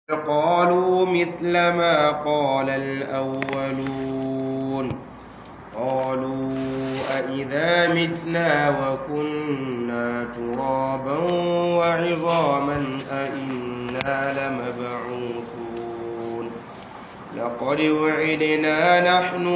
قالوا مثل ما قال الأولون قالوا أإذا متنا وكنا ترابا وعظاما أإنا لمبعوثون لقد وعدنا نحن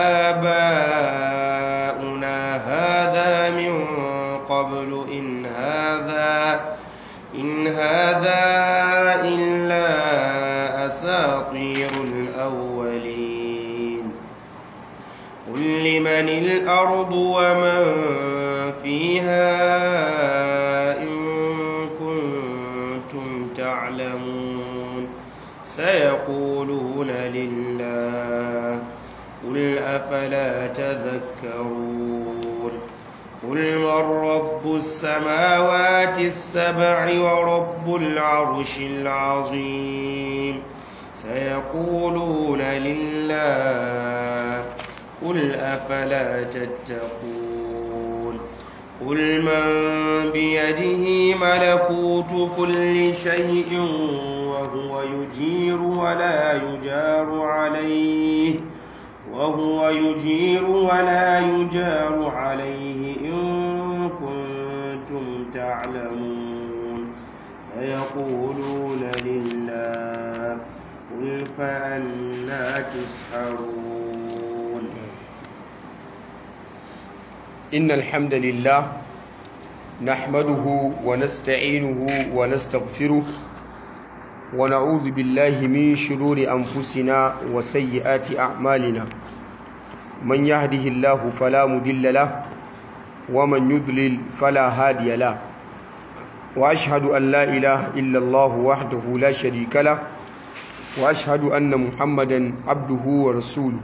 وآباؤنا هذا من قبل إن هذا إن هذا إلا أساطير الأولين قل لمن الأرض ومن فيها إن كنتم تعلمون سيقولون لله قل أفلا تذكرون قل من رب السماوات السبع ورب العرش العظيم سيقولون لله قل أفلا تتقون قل من بيده ملكوت كل شيء وهو يجير ولا يجار عليه وهو يجير ولا يجار عليه إن كنتم تعلمون سيقولون لله قل فأنا تسحرون إن الحمد لله نحمده ونستعينه ونستغفره ونعوذ بالله من شرور أنفسنا وسيئات أعمالنا من يهده الله فلا مضل له ومن يضلل فلا هادي له وأشهد أن لا إله إلا الله وحده لا شريك له وأشهد أن محمدا عبده ورسوله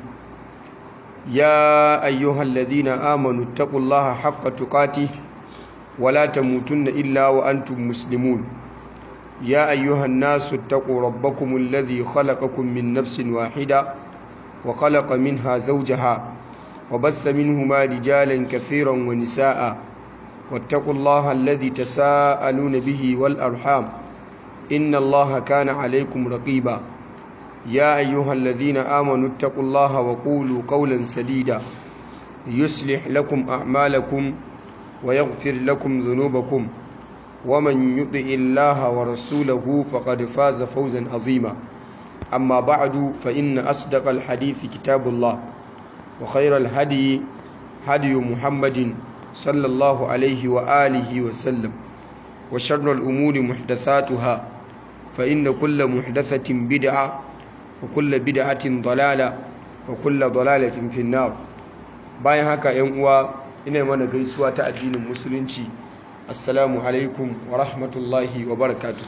يا أيها الذين آمنوا اتقوا الله حق تقاته ولا تموتن إلا وأنتم مسلمون يا أيها الناس اتقوا ربكم الذي خلقكم من نفس واحدة وخلق منها زوجها وبث منهما رجالا كثيرا ونساء واتقوا الله الذي تساءلون به والأرحام إن الله كان عليكم رقيبا يا أيها الذين آمنوا اتقوا الله وقولوا قولا سديدا يصلح لكم أعمالكم ويغفر لكم ذنوبكم ومن يطع الله ورسوله فقد فاز فوزا عظيما أما بعد فإن أصدق الحديث كتاب الله وخير الهدي هدي محمد صلى الله عليه وآله وسلم وشر الأمور محدثاتها فإن كل محدثة بدعة وكل بدعة ضلالة وكل ضلالة في النار bayan haka ‘yan uwa ina mana gaisuwa ta addinin musulunci assalamu alaikum wa rahmatullahi wa barakatuh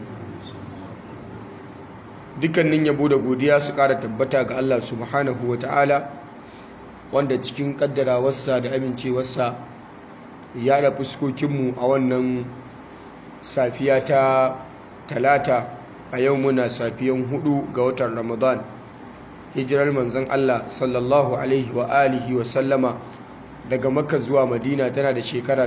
dukkanin yabo da godiya su ƙara tabbata ga Allah subhanahu wa ta'ala wanda cikin ƙaddarawarsa da amincewarsa ya da fuskokinmu a wannan safiya ta talata a yau muna safiyan hudu ga watan ramadan hijirar manzon Allah sallallahu alaihi wa alihi wa sallama daga makka zuwa madina tana da shekara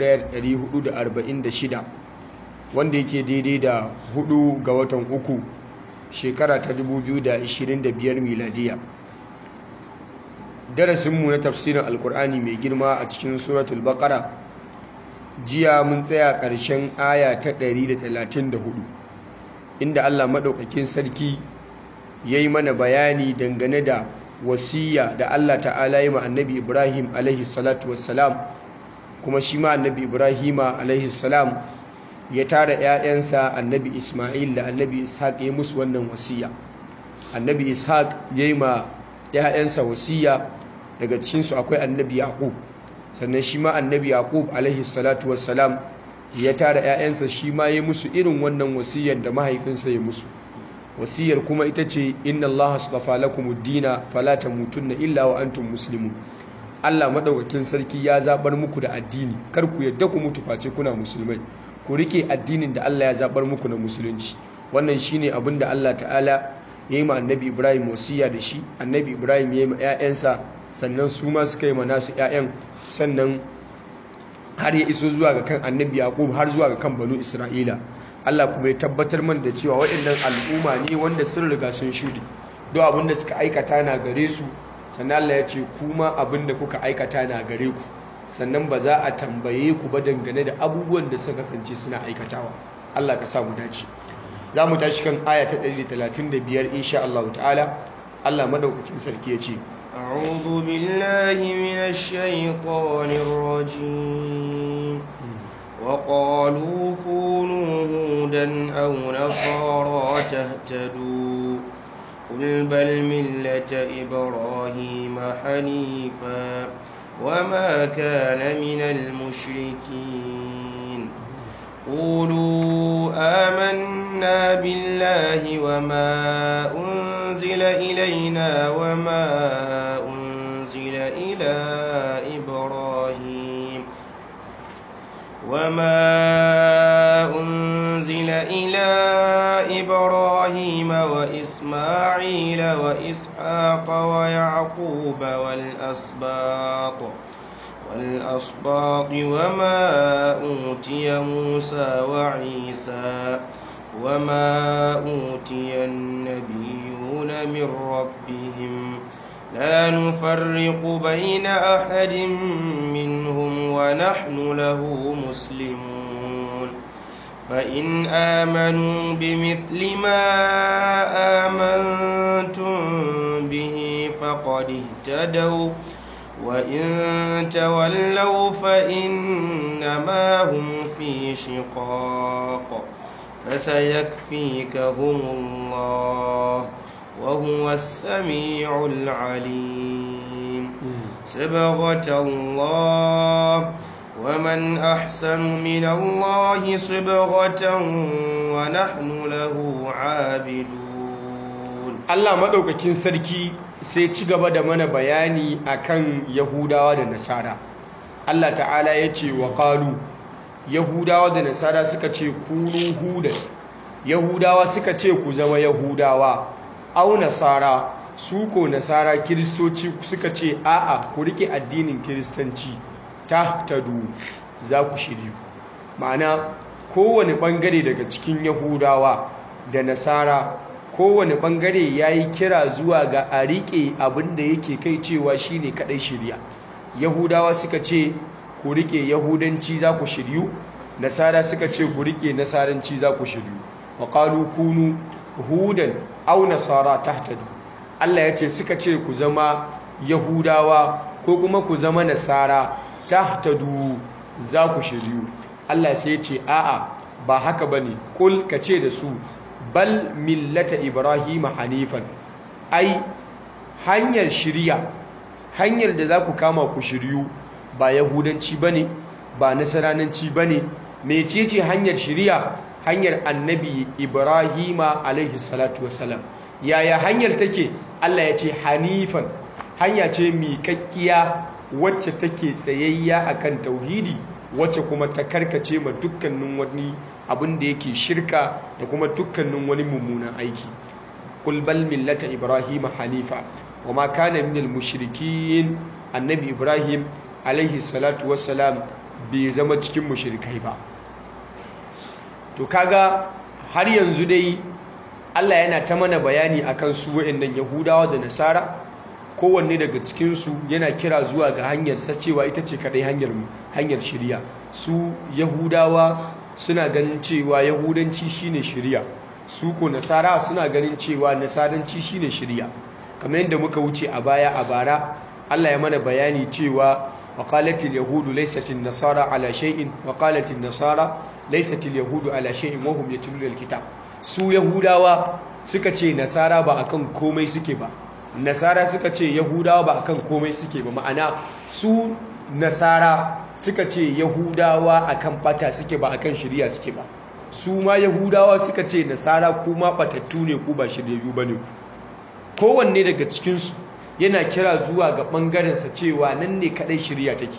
1446 wanda yake daidai da hudu ga watan uku shekara ta 2025 miladiya darasinmu na tafsirin alkur'ani mai girma a cikin suratul baqara jiya mun tsaya ƙarshen aya ta 134 inda allah maɗaukakin sarki ya yi mana bayani dangane da wasiya da Allah ta'ala yi ma annabi Ibrahim alaihi salatu wassalam kuma shi ma annabi Ibrahim alaihi salam ya tara 'ya'yansa annabi Ismail da annabi Ishaq ya musu wannan wasiya annabi Ishaq ya yi ma 'ya'yansa wasiya daga cikinsu akwai annabi Yaqub sannan shi ma annabi Yaqub alaihi salatu wassalam ya tara 'ya'yansa shi ma ya musu irin wannan wasiyar da mahaifinsa ya musu wasiyar kuma ita ce inna Allah astafa lakumud dina fala tamutunna illa wa antum muslimun Allah madaukakin sarki ya zabar muku da addini kar ku yadda ku mutu face kuna musulmai ku rike addinin da Allah ya zabar muku na musulunci wannan shine abin da Allah ta'ala ya yi ma annabi Ibrahim wasiya da shi annabi Ibrahim ya yi ma 'ya'yansa sannan su ma suka yi ma nasu 'ya'yan sannan har ya iso zuwa ga kan annabi yaqub har zuwa ga kan banu isra'ila Allah kuma ya tabbatar mana da cewa waɗannan al'umma ne wanda sun riga sun shuɗe duk abin da suka aikata na gare su sannan Allah ya ce kuma abin da kuka aikata na gare ku sannan ba za a tambaye ku ba dangane da abubuwan da suka kasance suna aikatawa Allah ka sa mu dace za mu tashi kan aya ta 135 insha Allah ta'ala Allah madaukakin sarki ya ce أعوذ بالله من الشيطان الرجيم وقالوا كونوا هودا أو نصارى تهتدوا قل بل ملة إبراهيم حنيفا وما كان من المشركين قولوا آمنا بالله وما أنزل إلينا وما أنزل إلى إبراهيم وما أنزل إلى إبراهيم وإسماعيل وإسحاق ويعقوب والأسباط والأسباط وما أوتي موسى وعيسى وما أوتي النبيون من ربهم لا نفرق بين أحد منهم ونحن له مسلمون فإن آمنوا بمثل ما آمنتم به فقد اهتدوا وإن تولوا فإنما هم في شقاق فسيكفيكهم الله وهو السميع العليم صبغة الله ومن أحسن من الله صبغة ونحن له عابدون Allah madaukakin sarki sai ci gaba da mana bayani akan Yahudawa da Nasara Allah ta'ala ya ce wa qalu Yahudawa da Nasara suka ce kunu hudan Yahudawa suka ce ku zama Yahudawa au Nasara su ko Nasara Kiristoci suka ce a'a ku rike addinin Kiristanci ta tadu za ku shiryu ma'ana kowane bangare daga cikin Yahudawa da Nasara kowane bangare ya yi kira zuwa ga a riƙe abin da yake kai cewa shi ne kaɗai shirya yahudawa suka ce ku riƙe yahudanci za ku shiryu nasara suka ce ku riƙe nasaranci za ku shiryu wa ƙalu kunu hudan au nasara tahtadu allah ya ce suka ce ku zama yahudawa ko kuma ku zama nasara tahtadu za ku shiryu allah sai ya ce a'a ba haka ba ne kul ka ce da su bal millata ibrahim hanifan ai hanyar shirya hanyar da za ku kama ku shiryu ba yahudanci bane ba nasarananci bane mecece hanyar shirya hanyar annabi ibrahima alaihi salatu wassalam yaya hanyar take Allah ya ce hanifan hanya ce miƙaƙƙiya wacce take tsayayya akan tauhidi wacce kuma ta karkace ma dukkanin wani abin da yake shirka da kuma dukkanin wani mummunan aiki kul bal millata ibrahim hanifa wa ma kana minal mushrikin annabi ibrahim alaihi salatu wassalam bai zama cikin mushrikai ba to kaga har yanzu dai Allah yana ta mana bayani akan su wa'annan yahudawa da nasara kowanne daga cikinsu yana kira zuwa ga hanyar sacewa ita ce kadai hanyar hanyar shirya su yahudawa suna ganin cewa yahudanci shine shirya su ko nasara suna ganin cewa nasaranci shine shirya kamar yadda muka wuce a baya a bara Allah ya mana bayani cewa وقالت اليهود ليست النصارى على شيء وقالت النصارى ليست اليهود على شيء وهم يتلون الكتاب su yahudawa suka ce nasara ba akan komai suke ba nasara suka ce yahudawa ba akan komai suke ba ma'ana su nasara suka ce yahudawa akan bata suke ba akan shirya suke ba su ma yahudawa suka ce nasara kuma batattu ne ku ba shiryayyu bane ku kowanne daga cikinsu yana kira zuwa ga ɓangarensa cewa nan ne kaɗai shirya take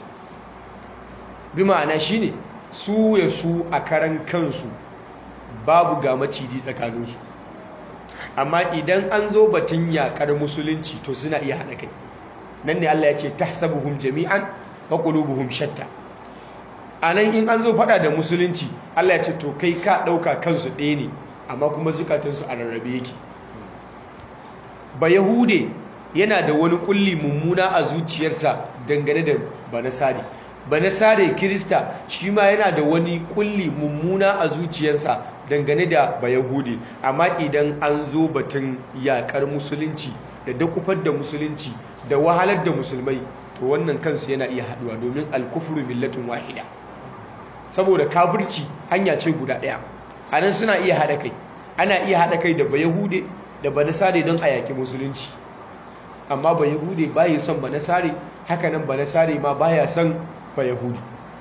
bi ma'ana shi ne su ya su a karan kansu babu ga maciji tsakaninsu amma idan an zo batun yaƙar musulunci to suna iya haɗa kai nan ne Allah ya ce tahsabuhum jami'an wa qulubuhum shatta a nan in an zo fada da musulunci Allah ya ce to kai ka ɗauka kansu ɗaya ne amma kuma zukatunsu a rarrabe yake ba yahude yana da wani kulli mummuna a zuciyarsa dangane da banasare banasare kirista shi ma yana da wani kulli mummuna a zuciyarsa dangane da bayahude amma idan an zo batun yakar musulunci da dakufar da musulunci da wahalar da musulmai to wannan kansu yana iya haduwa domin alkufru millatun wahida saboda kafirci hanya ce guda daya anan suna iya hada kai ana iya hada kai da bayahude da banasare don a yaki musulunci amma bayahude baya son banasare hakanan banasare ma baya son bayahudi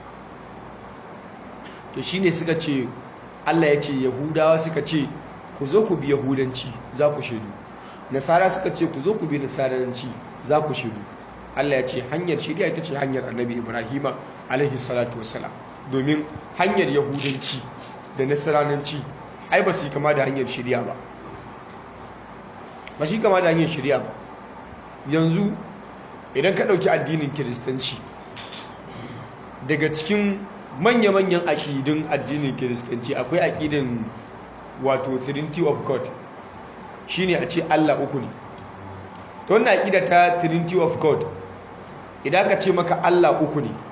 to shine suka ce Allah ya ce yahudawa suka ce ku zo ku bi yahudanci za ku shaidu nasara suka ce ku zo ku bi nasaranci za ku shaidu Allah ya ce hanyar shari'a ita ce hanyar annabi ibrahima alaihi salatu wassalam domin hanyar yahudanci da nasaranci ai ba su yi kama da hanyar shari'a ba ba shi kama da hanyar shari'a ba yanzu idan ka ɗauki addinin kiristanci daga cikin manya-manyan aƙidun addinin kiristanci akwai aƙidin wato trinity of god shine a ce allah uku ne ta wannan aƙida ta trinity of god idan ka ce maka allah uku ne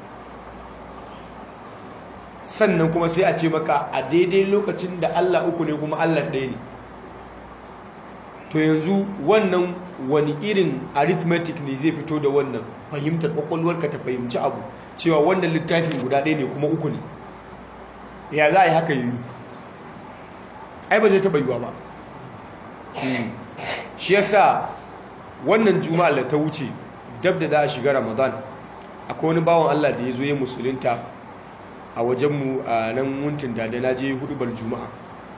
sannan kuma sai a ce maka a daidai lokacin da allah uku ne kuma allah ɗaya ne to yanzu wannan wani irin arithmetic ne zai fito da wannan fahimtar kwakwalwarka ta fahimci abu cewa wannan littafin guda ɗaya ne kuma uku ne ya za a yi haka yi ai ba zai taɓa yiwa ba shi yasa wannan juma'a da ta wuce dab da za a shiga ramadan akwai wani bawan allah da ya zo ya musulunta a wajenmu a nan wuntin da na je hudubar juma'a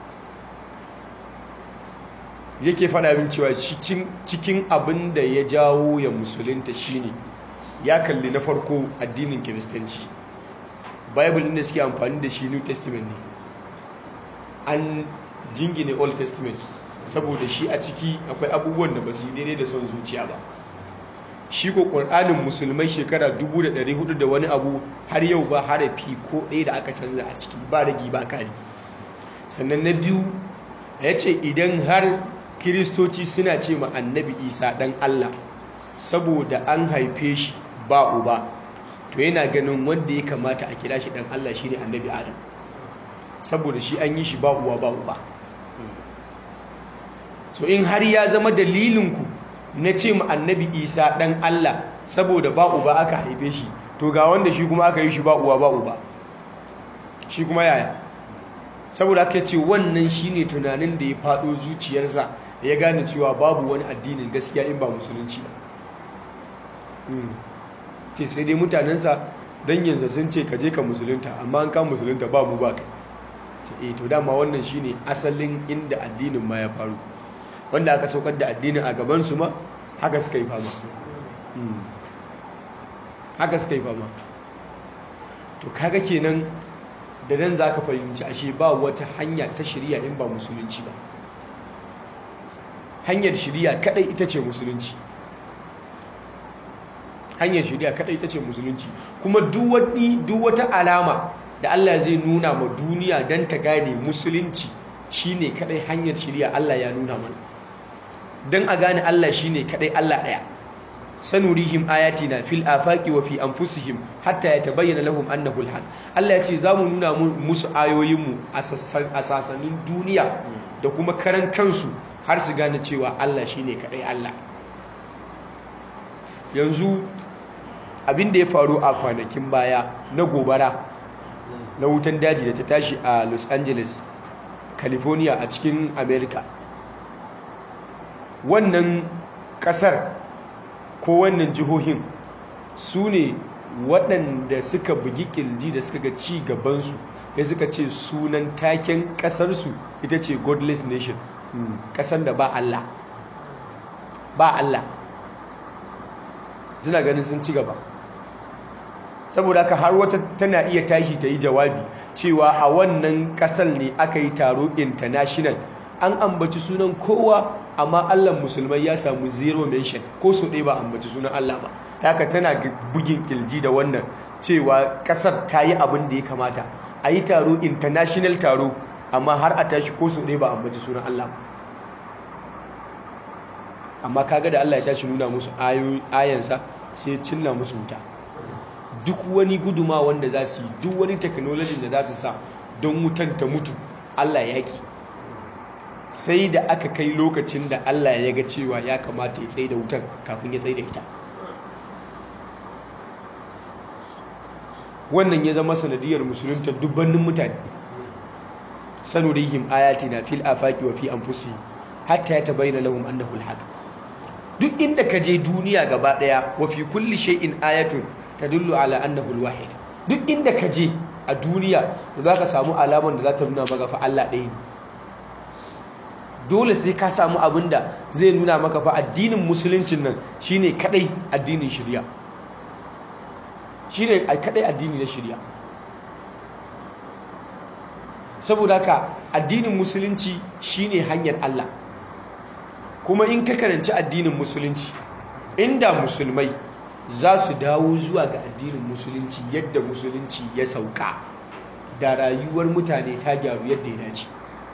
yake faɗa min cewa cikin abin da ya jawo ya musulunta shine ya kalli na farko addinin kiristanci bible inda suke amfani da shi new testament ne an jingine old testament saboda shi a ciki akwai abubuwan da ba su yi daidai da son zuciya ba shi ko ƙur'anin musulmai shekara 1400 da wani abu har yau ba harafi ko ɗaya da aka canza a ciki ba ragi ba kari sannan na biyu ya ce idan har kiristoci suna ce ma annabi isa ɗan allah saboda an haife shi ba uba to yana ganin wanda ya kamata a kira shi ɗan allah shine annabi adam saboda shi an yi shi ba uwa ba uba so in har ya zama dalilinku na ce ma annabi isa ɗan allah saboda ba uba aka haife shi to ga wanda shi kuma aka yi shi ba uwa ba uba shi kuma yaya saboda aka ce wannan shine tunanin da ya faɗo zuciyarsa ya gane cewa babu wani addinin gaskiya in ba musulunci ba ce sai dai mutanensa don yanzu sun ce ka je ka musulunta amma an ka musulunta ba mu ba kai ce eh to dama wannan shine asalin inda addinin ma ya faru wanda aka saukar da addinin a gabansu ma haka suka yi fama haka suka yi fama to kaga kenan da nan za ka fahimci ashe ba wata hanya ta shirya in ba musulunci ba hanyar shirya kadai ita ce musulunci hanyar shirya kadai ita ce musulunci kuma duk wata alama da Allah zai nuna ma duniya don ta gane musulunci shine kadai hanyar shirya Allah ya nuna mana don a gane Allah shine kadai Allah daya sanurihim ayatina fil afaqi wa fi anfusihim hatta yatabayyana lahum annahu alhaq Allah ya ce zamu nuna musu ayoyinmu a sasanin duniya da kuma karan kansu har su gane cewa Allah shine kadai Allah yanzu abin da ya faru a kwanakin baya na gobara na wutan daji da ta tashi a Los Angeles California a cikin America wannan kasar ko wannan jihohin su ne waɗanda suka bugi ƙilji da suka ga ci gabansu ya suka ce sunan taken ƙasarsu ita ce godless nation ƙasar da ba Allah ba Allah suna ganin sun ci gaba saboda haka har wata tana iya tashi ta yi jawabi cewa a wannan ƙasar ne aka yi taro international an ambaci sunan kowa amma Allah musulmai ya samu zero mention ko so ɗaya ba ambaci sunan Allah ba haka tana bugin kilji da wannan cewa kasar ta yi abin da ya kamata a yi taro international taro amma har a tashi ko su ɗaya ba ambaci sunan Allah ba amma kaga da Allah ya tashi nuna musu ayansa sai cinna musu wuta duk wani guduma wanda za su yi duk wani technology da za su sa don wutan ta mutu Allah ya ki sai da aka kai lokacin da Allah ya ga cewa ya kamata ya tsaye da wutan kafin ya tsaye da ita wannan ya zama sanadiyar musulunta dubbannin mutane sanurihim ayatina fil afaqi wa fi anfusihim hatta yatabayyana lahum annahu al duk inda ka je duniya gaba daya wa fi kulli shay'in ayatun tadullu ala annahu al-wahid duk inda ka je a duniya za ka samu alaman da za ta nuna maka fa Allah ɗaya ne dole sai ka samu abin da zai nuna maka fa addinin musuluncin nan shine kadai addinin shari'a shine kadai addini na shari'a saboda haka addinin musulunci shine hanyar Allah kuma in ka karanci addinin musulunci inda musulmai za su dawo zuwa ga addinin musulunci yadda musulunci ya sauka da rayuwar mutane ta gyaru yadda ya dace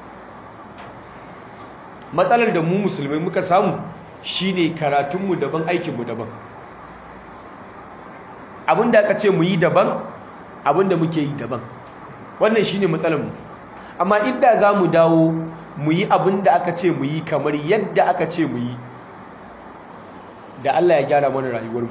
matsalar da mu musulmai muka samu shine karatunmu daban aikinmu daban abinda aka ce mu yi daban abinda muke yi daban wannan shine matsalarmu amma inda za mu dawo mu yi abinda aka ce mu yi kamar yadda aka ce mu yi da Allah ya gyara mana rayuwarmu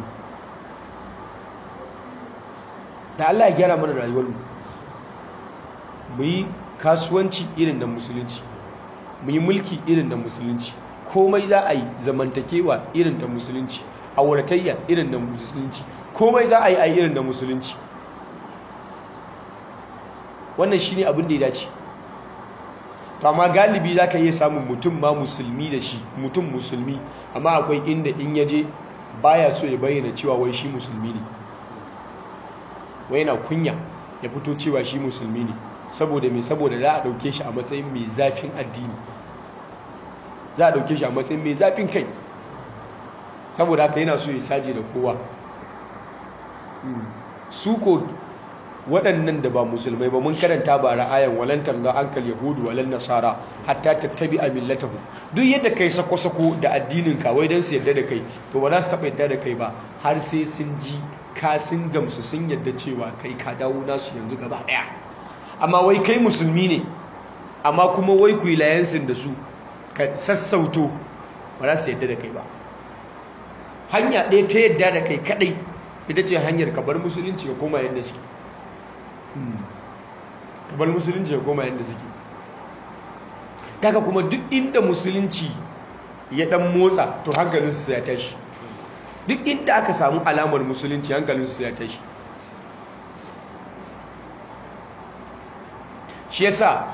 da Allah ya gyara mana rayuwarmu mu yi kasuwanci irin da musulunci mu yi mulki irin da musulunci komai za a yi zamantakewa irin da musulunci auratayya irin da musulunci komai za a yi a irin da musulunci wannan shine abin da ya dace to amma galibi za ka iya samun mutum ma musulmi da shi mutum musulmi amma akwai inda in ya je baya so ya bayyana cewa wai shi musulmi ne wai yana kunya ya fito cewa shi musulmi ne saboda mai saboda za a dauke shi a matsayin mai zafin addini za a dauke shi a matsayin mai zafin kai saboda haka yana so ya saje da kowa su ko waɗannan da ba musulmai ba mun karanta ba ra'ayan walantar ga ankal yahudu walan nasara hatta tattabi a millatahu duk yadda kai sako-sako da addinin ka wai don su yadda da kai to ba za su taɓa yadda da kai ba har sai sun ji ka sun gamsu sun yadda cewa kai ka dawo nasu yanzu gaba ɗaya amma wai kai musulmi ne amma kuma wai ku yi layansin da su ka sassauto ba za su yadda da kai ba hanya ɗaya ta yadda da kai kaɗai ita ce hanyar ka bar musulunci ka koma yadda suke ka bar musulunci ka koma yadda suke daga kuma duk inda musulunci ya ɗan motsa to hankalinsu sai ya tashi duk inda aka samu alamar musulunci hankalinsu sai ya tashi shi yasa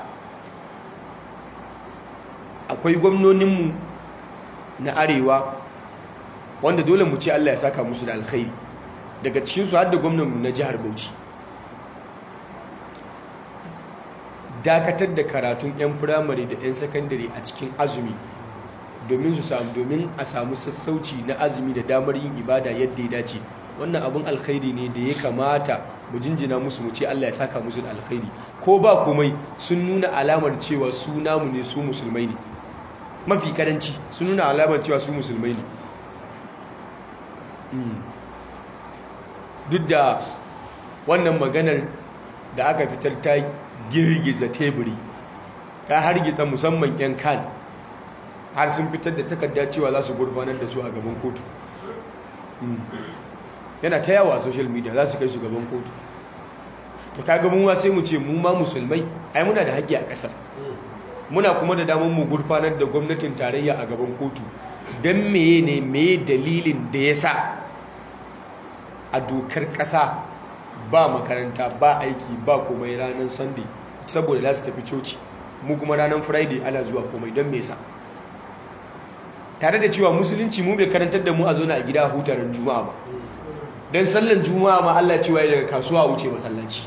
akwai gwamnoninmu na arewa wanda dole mu ce Allah ya saka musu da alkhairi daga cikinsu har da gwamnanmu na jihar Bauchi dakatar da karatun 'yan firamare da 'yan sakandare a cikin azumi domin su samu domin a samu sassauci na azumi da damar yin ibada yadda ya dace wannan abin alkhairi ne da ya kamata mu jinjina musu mu ce Allah ya saka musu da alkhairi ko ba komai sun nuna alamar cewa su namu ne su musulmai ne mafi karanci sun nuna alamar cewa su musulmai ne duk da wannan maganar da aka fitar ta girgiza teburi ta hargitsa musamman 'yan kan har sun fitar da takarda cewa za su gurfanar da su a gaban kotu yana ta yawa a social media za su kai su gaban kotu to kaga mu sai mu ce mu ma musulmai ai muna da haƙƙi a ƙasar muna kuma da damar mu gurfanar da gwamnatin tarayya a gaban kotu don meye ne meye dalilin da ya sa a dokar ƙasa ba makaranta ba aiki ba komai ranar sunday saboda za su tafi coci mu kuma ranar friday ana zuwa komai don me yasa tare da cewa musulunci mu bai karantar da mu a zona a gida hutarin juma'a ba don sallan juma'a ma Allah cewa ya daga kasuwa a wuce masallaci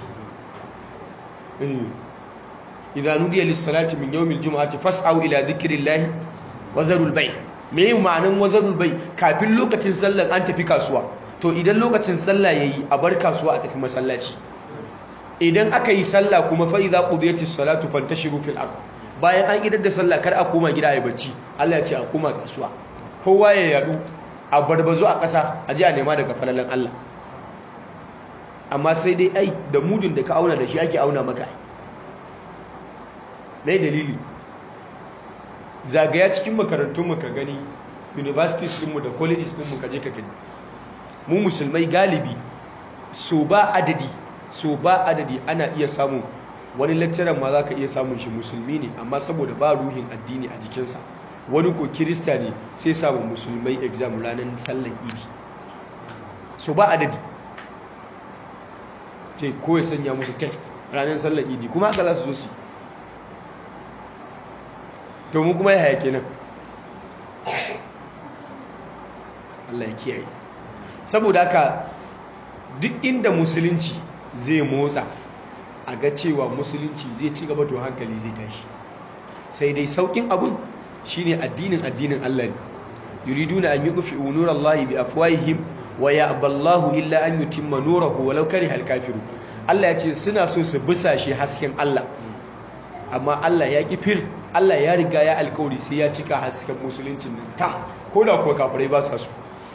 idza nudiya lis-salati min yawmil jum'ati fas'au ila dhikrillahi wa zarul bay me ma'anan wa zarul bay kafin lokacin sallan an tafi kasuwa to idan lokacin sallah yayi a bar kasuwa a tafi masallaci idan aka yi sallah kuma fa idza qudiyatis salatu fantashiru fil ard bayan an idar da sallah kar a koma gida ayi bacci Allah ya ce a koma kasuwa kowa ya yadu a barbazo a ƙasa a ji a nema daga falalan Allah amma sai dai ai da mudun da ka auna da shi ake auna maka mai dalili zagaya cikin makarantunmu ka gani universities ɗinmu da colleges ɗinmu ka je ka gani mu musulmai galibi so ba adadi so ba adadi ana iya samun wani lecturer ma za ka iya samun shi musulmi ne amma saboda ba ruhin addini a jikinsa wani ko kirista ne sai samun musulmai exam ranar sallar idi so ba adadi ce ko ya sanya musu test ranar sallar idi kuma haka za su zo su to mu kuma ya haya kenan Allah ya kiyaye saboda haka duk inda musulunci zai motsa a ga cewa musulunci zai ci gaba to hankali zai tashi sai dai saukin abun shine addinin addinin Allah ne yuriduna an yudfi'u nurallahi bi afwahihim wa ya'ballahu illa an yutimma nurahu walau karihal kafirun Allah ya ce suna so su busashe hasken Allah amma Allah ya kifir Allah ya riga ya alkawari sai ya cika hasken musuluncin nan tam ko da kuwa kafirai ba sa so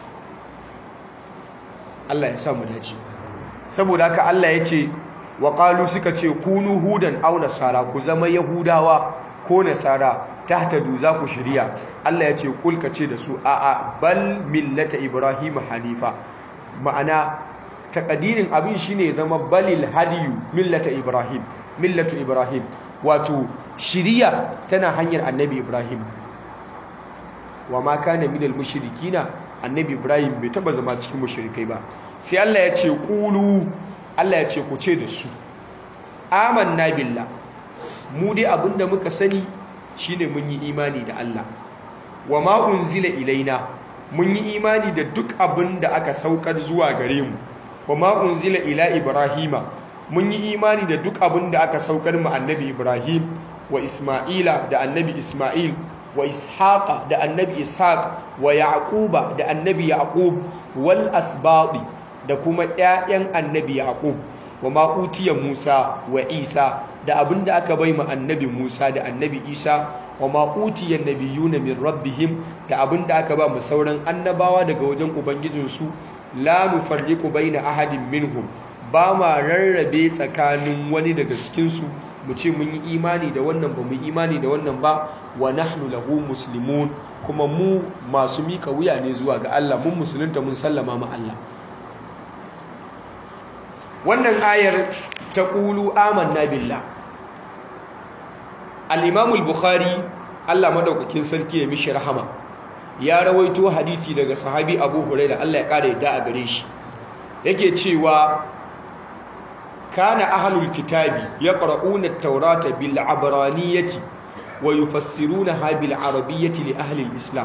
Allah ya sa mu dace saboda haka Allah ya ce wa qalu suka ce kunu hudan aw nasara ku zama yahudawa ko nasara tahtadu za ku shirya Allah ya ce kulka ce da su a'a bal millata ibrahim hanifa ma'ana takadirin abin shine zama balil hadiyu millata ibrahim millatu ibrahim wato shiriya tana hanyar annabi ibrahim wa ma kana minal mushrikina annabi ibrahim bai taba zama cikin mushrikai ba sai Allah ya ce qulu Allah ya ce ku ce da su amanna billah mu dai abinda muka sani shine mun yi imani da Allah wa ma unzila ilaina mun yi imani da duk abinda aka saukar zuwa gare mu wa ma unzila ila ibrahima mun yi imani da duk abinda aka saukar mu annabi ibrahim wa isma'ila da annabi isma'il wa ishaqa da annabi ishaq wa yaquba da annabi yaqub wal asbadi da kuma ƴaƴan annabi yaqub wa ma utiya musa wa isa da abinda aka bai mu annabi musa da annabi isa wa ma utiya nabiyuna min rabbihim da abinda aka ba mu sauran annabawa daga wajen ubangijinsu la nufarriqu baina ahadin minhum ba ma rarrabe tsakanin wani daga cikinsu mu ce mun yi imani da wannan ba mu imani da wannan ba wa nahnu lahu muslimun kuma mu masu mika wuya ne zuwa ga Allah mun musulunta mun sallama ma Allah wannan ayar ta qulu amanna billah al-imam al-bukhari Allah madaukakin sarki ya mishi rahama ya rawaito hadisi daga sahabi Abu Hurairah Allah ya kare yadda a gare shi yake cewa كان أهل الكتاب يقرؤون التوراة بالعبرانية ويفسرونها بالعربية لأهل الإسلام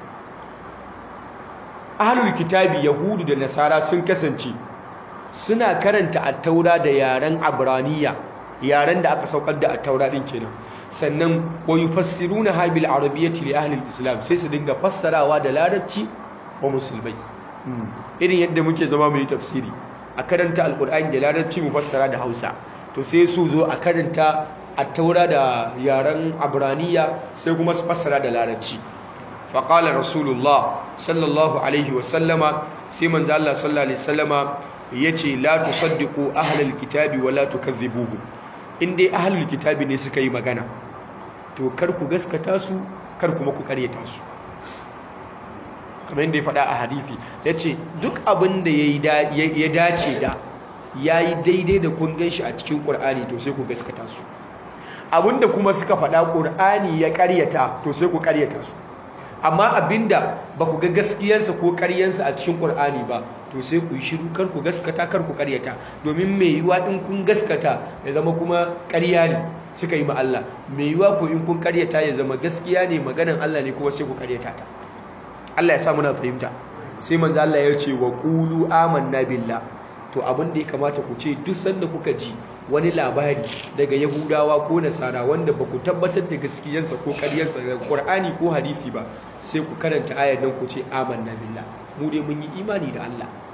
أهل الكتاب يهود da nasara sun kasance suna karanta at-taura da yaren abraniya yaren da aka saukar da at-taura din kenan sannan wa yufassirunaha bil arabiyyati li ahli al-islam sai su dinga fassarawa da larabci wa musulmai irin yadda muke zama mu yi tafsiri a karanta alkur'ani da larabci mu fassara da hausa to sai su zo a karanta a taura da yaren abraniya sai kuma su fassara da larabci faƙalar rasulullah sallallahu alaihi wasallama sai manzo Allah sallallahu alaihi wasallama ya ce la tusaddiqu ahlal kitabi wa la tukadhibuhu in dai ahlul kitabi ne suka yi magana to kar ku gaskata su kar kuma ku karyata su kamar yadda ya faɗa a hadithi ya ce duk abin da ya dace da ya yi daidai da kun gan shi a cikin ƙur'ani to sai ku gaskata su abin da kuma suka faɗa ƙur'ani ya ƙaryata to sai ku ƙaryata su amma abin da ba ku ga gaskiyarsa ko ƙaryarsa a cikin ƙur'ani ba to sai ku yi shiru kar ku gaskata kar ku ƙaryata domin mai yiwa in kun gaskata ya zama kuma ƙarya ne suka yi ma Allah mai yiwa ko in kun ƙaryata ya zama gaskiya ne maganan Allah ne kuma sai ku ƙaryata ta Allah ya sa muna fahimta sai manzo Allah ya ce wa qulu amanna billah to abin da ya kamata ku ce duk sanda kuka ji wani labari daga Yahudawa ko Nasara wanda ba ku tabbatar da gaskiyarsa ko ƙaryarsa daga Qur'ani ko hadisi ba sai ku karanta ayar nan ku ce amanna billah mu dai mun yi imani da Allah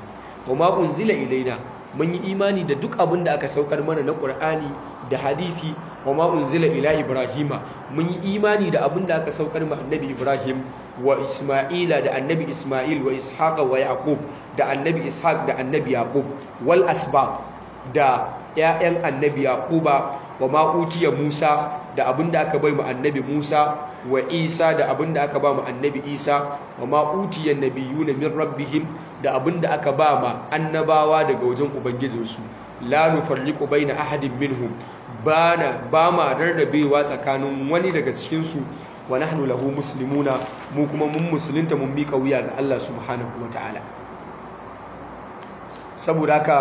wa ma unzila ilaina mun yi imani da duk abin da aka saukar mana na Qur'ani da hadisi wa ma unzila ila Ibrahima mun yi imani da abin da aka saukar ma annabi Ibrahim wa Isma'ila da annabi Isma'il wa Ishaqa wa Yaqub da annabi Ishaq da annabi Yaqub wal asbab da ƴaƴan annabi Yaquba wa ma utiya Musa da abin da aka bai mu annabi Musa wa Isa da abin da aka ba mu annabi Isa wa ma utiya nabiyuna min rabbihim da abin da aka ba ma annabawa daga wajen ubangijinsu la nufarriqu baina ahadin minhum bana ba ma rarrabewa tsakanin wani daga cikin su wa nahnu lahu muslimuna mu kuma mun musulunta mun mika wuya ga Allah subhanahu wataala saboda haka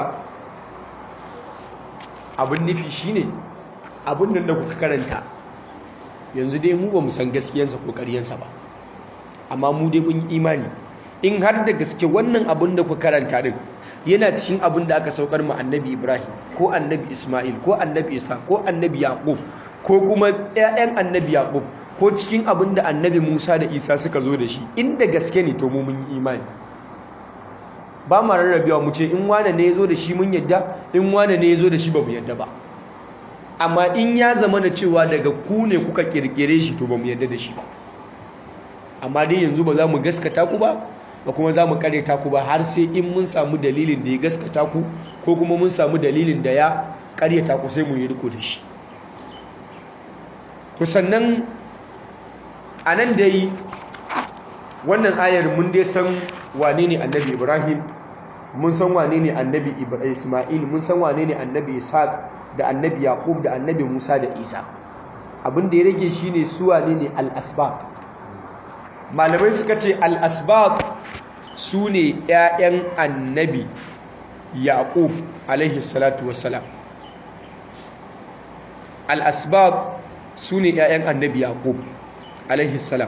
abin nufi shine abin nan da kuka karanta yanzu dai mu ba mu san gaskiyansa ko ƙaryansa ba amma mu dai mun yi imani in har da gaske wannan abin da kuka karanta din yana cikin abin da aka saukar mu annabi Ibrahim ko annabi Ismail ko annabi Isa ko annabi Yaqub ko kuma ƴaƴan annabi Yaqub ko cikin abin da annabi Musa da Isa suka zo da shi inda gaske ne to mu mun yi imani ba ma rarrabewa mu ce in wane ne ya zo da shi mun yadda in wane ne ya zo da shi ba mu yadda ba amma in ya zama na cewa daga ku ne kuka kirkire shi to ba mu yadda da shi ba amma dai yanzu ba za mu gaskata ku ba ba kuma za mu karyata ku ba har sai in mun samu dalilin da ya gaskata ku ko kuma mun samu dalilin da ya karyata ku sai mu yi riko da shi to sannan a nan dai wannan ayar mun dai san wane ne annabi ibrahim mun san wane ne annabi isma'il mun san wane ne annabi ishaq da annabi yaqub da annabi musa da isa abin da ya rage shine su wane ne al-asbab malamai suka ce al-asbab su ne ƴaƴan annabi yaqub alaihi salatu wassalam al-asbab su ne ƴaƴan annabi yaqub alaihi salam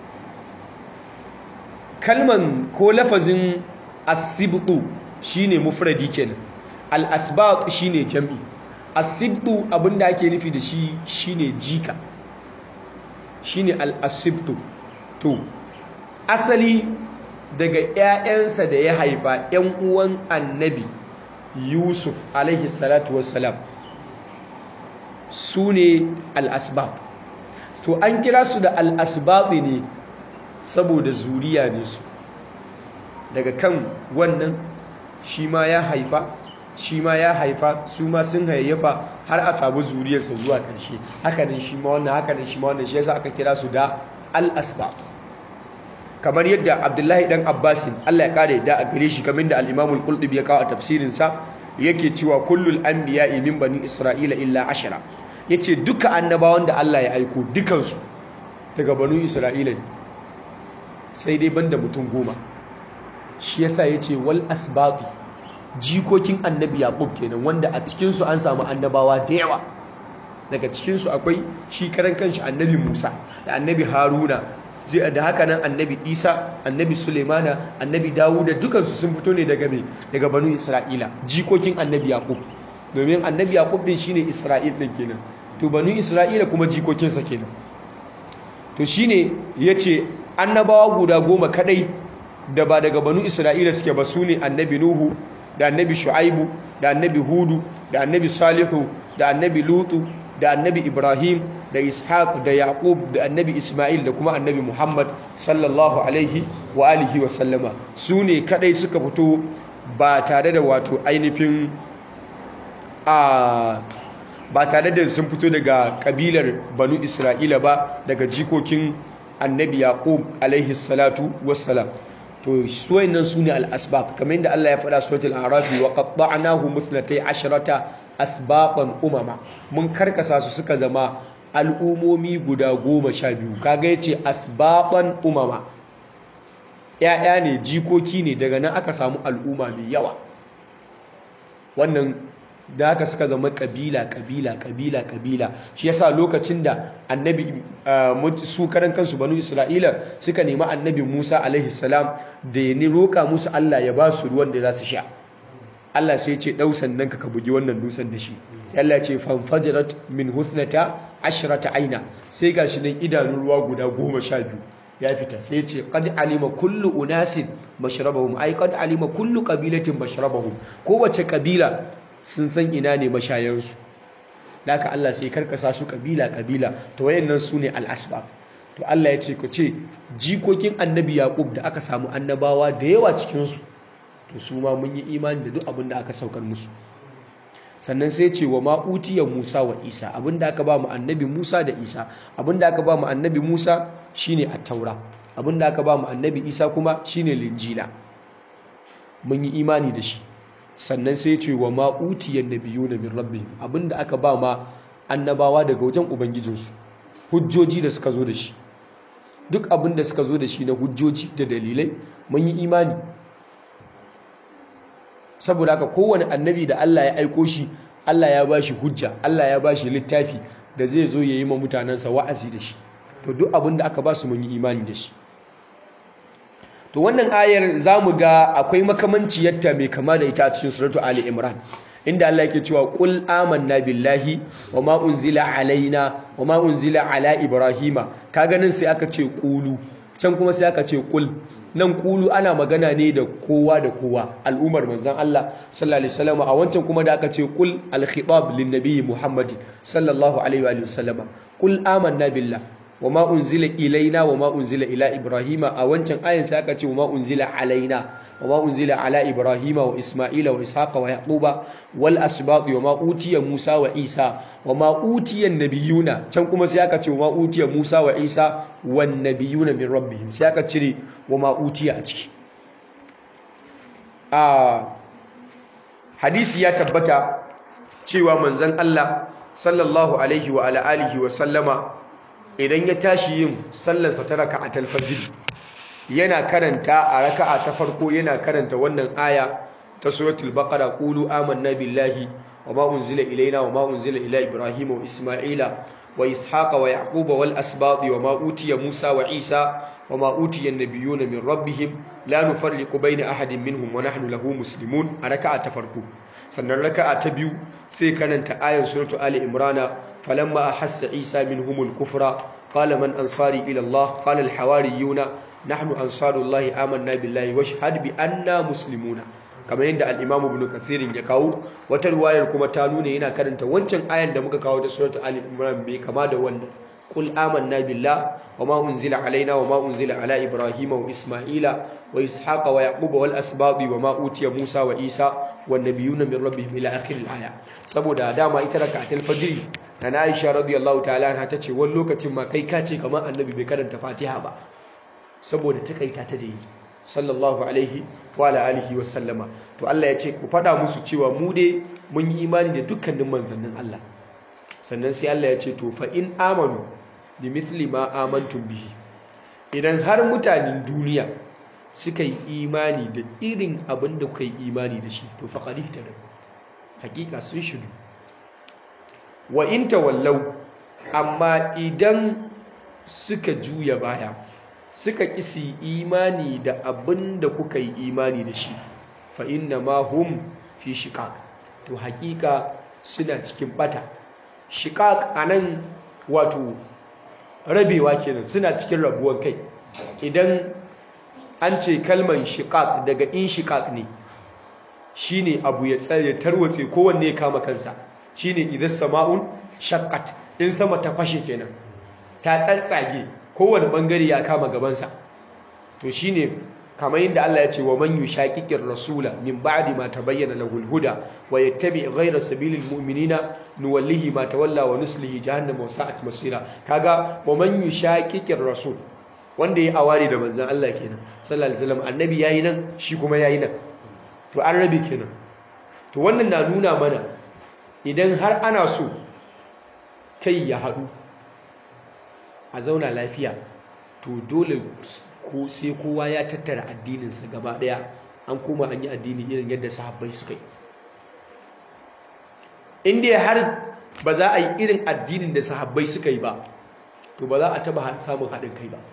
kalman ko lafazin asibtu shine mufradi kenan al-asbaq shine jam'i asibtu abinda ake nufi da shi shine jika shine al-asibtu to asali daga ƴaƴansa da ya haifa ƴan uwan annabi yusuf alaihi salatu wassalam su ne al-asbaq to an kira su da al-asbaq ne saboda zuriya ne su daga kan wannan shi ma ya haifa shi ma ya haifa su ma sun hayayyafa har a samu zuriyarsa zuwa ƙarshe hakanin shi ma wannan hakanin shi ma wannan shi yasa aka kira su da al-asba kamar yadda abdullahi dan abbasin Allah ya kare da a gare shi kamar da al-imam al-qurtubi ya kawo a tafsirin sa yake cewa kullul anbiya'i min bani isra'ila illa ashara yace duka annabawan da Allah ya aiko dukansu daga banu isra'ila ne sai dai banda mutum goma shi yasa ya ce wal asbaqi jikokin annabi yaqub kenan wanda a cikinsu an samu annabawa da yawa daga cikinsu akwai shi karan kanshi annabi musa da annabi haruna da haka nan annabi isa annabi sulemana annabi dawuda dukansu sun fito ne daga me daga banu isra'ila jikokin annabi yaqub domin annabi yaqub din shine isra'il din kenan to banu isra'ila kuma jikokinsa kenan to shine yace annabawa guda goma kadai da ba daga banu isra'ila suke ba su ne annabi nuhu da annabi shu'aibu da annabi hudu da annabi salihu da annabi lutu da annabi ibrahim da ishaq da yaqub da annabi isma'il da kuma annabi muhammad sallallahu alaihi wa alihi wa sallama su ne kadai suka fito ba tare da wato ainihin a ba tare da sun fito daga kabilar banu isra'ila ba daga jikokin annabi yaqub alaihi salatu wassalam to suwayen nan sune al-asbaq kamar yadda Allah ya faɗa suratul a'raf wa qatta'nahu muthnatay asharata asbaqan umama mun karkasa su suka zama al'umomi guda goma sha biyu kaga yace asbaqan umama ya'ya ne jikoki ne daga nan aka samu al'umma mai yawa wannan da haka suka zama kabila kabila kabila kabila shi yasa lokacin da annabi su karan kansu banu isra'ila suka nemi annabi musa alaihi salam da ya ni roƙa musu allah ya ba su ruwan da za su sha allah sai ce ɗau sannan ka bugi wannan dutsen da shi sai allah ce fanfajarat min husnata ashrata aina sai gashi nan idanun ruwa guda goma sha biyu ya fita sai ce qad alima kullu unasin mashrabahum ai qad alima kullu qabilatin mashrabahum kowace kabila sun san ina ne mashayansu haka Allah sai karkasa su kabila kabila to wayannan su ne al-asbab to Allah ya ce ku ce jikokin annabi yaqub da aka samu annabawa da yawa cikin su to su ma mun yi imani da duk abin da aka saukar musu sannan sai ce wa ma'utiya Musa wa Isa abinda aka ba mu annabi Musa da Isa abinda aka ba mu annabi Musa shine at-taura abinda aka ba mu annabi Isa kuma shine linjila mun yi imani da shi sannan sai ce wa ma'utiya nabiyuna min rabbihim abinda aka ba ma annabawa daga wajen ubangijinsu hujjoji da suka zo da shi duk abinda suka zo da shi na hujjoji da dalilai mun yi imani saboda haka kowane annabi da Allah ya aiko shi Allah ya ba shi hujja Allah ya ba shi littafi da zai zo ya yi ma mutanensa wa'azi da shi to duk abin da aka ba su mun yi imani da shi to wannan ayar za mu ga akwai makamanciyarta mai kama da ita a cikin suratu Ali Imran inda Allah yake cewa qul amanna billahi wa ma unzila alaina wa ma unzila ala ibrahima ka ganin sai aka ce qulu can kuma sai aka ce qul nan kulu ana magana ne da kowa da kowa al'ummar manzan Allah sallallahu alaihi wasallam a wancan kuma da aka ce kul al-khitab lin nabiy Muhammad sallallahu alaihi wa sallama kul amanna billah wama unzila ilaina wama unzila ila ibrahima a wancan ayin sai aka ce wama unzila alaina wama unzila ala ibrahima wa isma'ila wa ishaqa wa yaquba wal asbaq wama utiya musa wa isa wama utiya nabiyuna can kuma sai aka ce wama utiya musa wa isa wan nabiyuna min rabbihim sai aka cire wama utiya a ciki a hadisi ya tabbata cewa manzon Allah sallallahu alaihi wa ala alihi wa sallama idan ya tashi yin sallarsa ta raka'atul fajr yana karanta a raka'a ta farko yana karanta wannan aya ta suratul baqara qulu amanna billahi wama unzila ilaina wama unzila ila ibrahima wa isma'ila wa ishaqa wa yaquba wal asbati wama utiya musa wa isa wama utiya an-nabiyuna min rabbihim la nufarriqu baina ahadin minhum wa nahnu lahu muslimun a raka'a ta farko sannan raka'a ta biyu sai karanta ayar suratul ali imrana falamma ahassa isa minhumul kufra qala man ansari ila allah qala al hawariyuna nahnu ansarullahi amanna billahi washhad bi anna muslimuna kamar yadda al-imam ibn kathir ya kawo wata riwayar kuma ta nuna yana karanta wancan ayan da muka kawo da suratul ali imran bai kama da wannan qul amanna billah wama unzila alaina wama unzila ala ibrahima wa isma'ila wa ishaqa wa yaquba wal asbadi wama utiya musa wa isa wan nabiyuna min rabbihim ila akhir al-aya saboda dama ita rak'atul fajr na Aisha radiyallahu ta'ala anha tace wani lokacin ma kai ka ce kamar annabi bai karanta fatiha ba saboda takaita ta da yi sallallahu alaihi wa alihi wa sallama to Allah ya ce ku fada musu cewa mu dai mun yi imani da dukkanin manzannin Allah sannan sai Allah ya ce to fa in amanu bi mithli ma amantum bihi idan har mutanen duniya suka yi imani da irin abin da kuka yi imani da shi to faqad ihtada hakika sun shidu wa in tawallau amma idan suka juya baya suka kisi imani da abin da kuka yi imani da shi fa inna ma hum fi shiqaq to hakika suna cikin bata shiqaq anan wato rabewa kenan suna cikin rabuwar kai idan an ce kalman shiqaq daga in shiqaq ne shine abu ya tsare tarwatse kowanne ya kama kansa shine idan sama'un shaqqat in sama ta fashe kenan ta tsatsage kowane bangare ya kama gabansa to shine kamar yadda Allah ya ce wa man yushaqiqir rasula min ba'di ma tabayyana lahu al-huda wa yattabi' ghayra sabilil mu'minina nuwallihi ma tawalla wa nuslihi jahannama wa sa'at masira kaga wa man yushaqiqir rasul wanda ya awari da manzon Allah kenan sallallahu alaihi wasallam annabi yayi nan shi kuma yayi nan to an rabe kenan to wannan na nuna mana idan har ana so kai ya haɗu a zauna lafiya to dole ko sai kowa ya tattara addininsa gaba ɗaya an koma an yi addini irin yadda sahabbai suka yi inda har ba za a yi irin addinin da sahabbai suka yi ba to ba za a taba samun haɗin kai ba